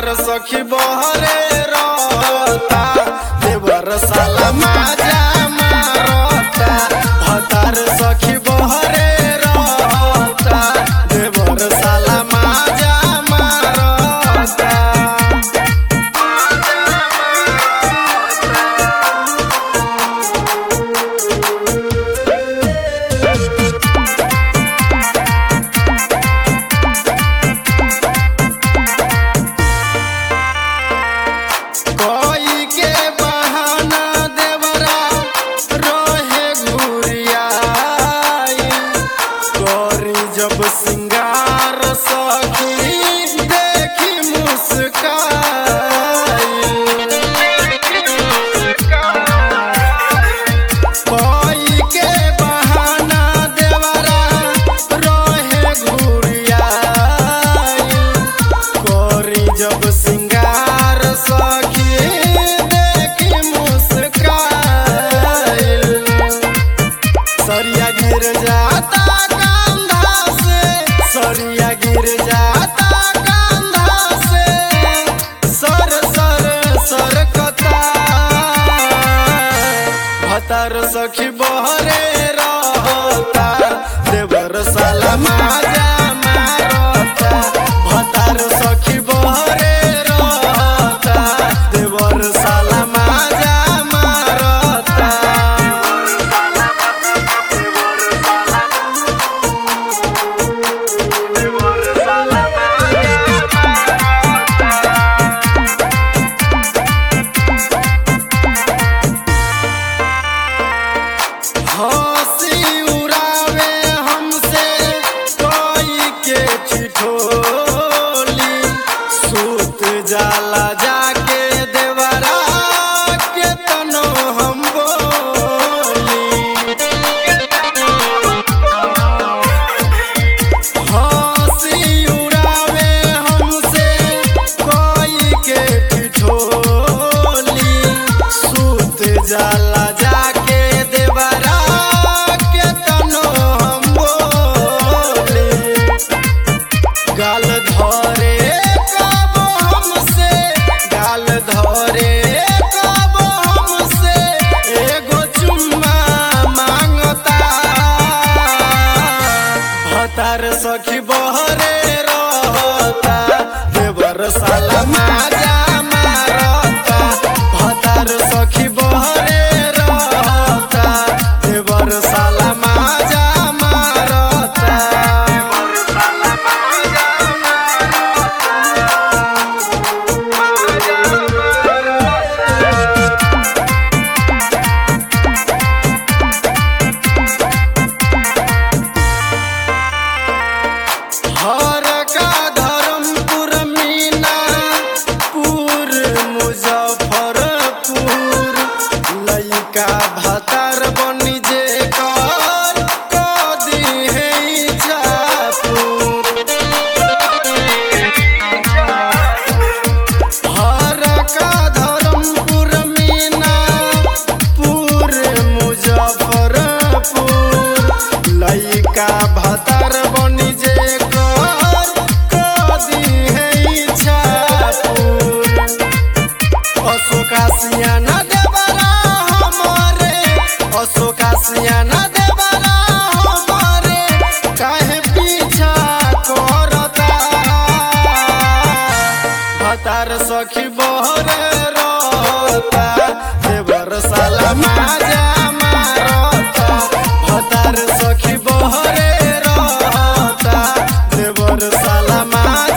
भतार सखी बहरे रहता देवर साला माजा मारता भतार सखी बहरे रहता देवर साला माजा मारता कोई के बहाना देवरा रोहे घुरियाई कोरी जब सिंगार सखी देखी मुस्काई कोई के बहाना देवरा रोहे घुरियाई कोरी जब सिंगार सखी देखी मुस्काइल सरिया गिर जाता कंधा से सरिया गिर जाता कंधा से सर सर सर कता भतर सखी बहरे रहता देवर साला माजा मारता भतर सखी बहरे रहता देवर साला माजा मारता हंसी उड़ावे हमसे कोई के ठिठोली सूत जाला जाके देवरा के तनो हम बोली हंसी उड़ावे हमसे कोई के ठिठोली सूत जाला जाके देवरा के तनो हम बोले गाल धरे कब हमसे गाल धरे कब हमसे एगो चुम्मा मांगता भतार सखी बहरे रहता देवर साला माजा मारता भतार सखी बहरे रहता देवर साला माजा मारता हर का धर्मपुर मीना पुर मुजफ्फरपुर लइका भतार बनी जे कर कदी है हर का धर्मपुर मीना पुर मुजफ्फरपुर लइका भतार बनी जे कर कदी है इच्छापुर अशोका सियाना देवरा हमारे अशोका सियाना देवरा हमारे काहे पीछा करता भतार सखी बहरे रहता देवर साला माजा मारता भतार सखी बहरे रहता देवर साला माजा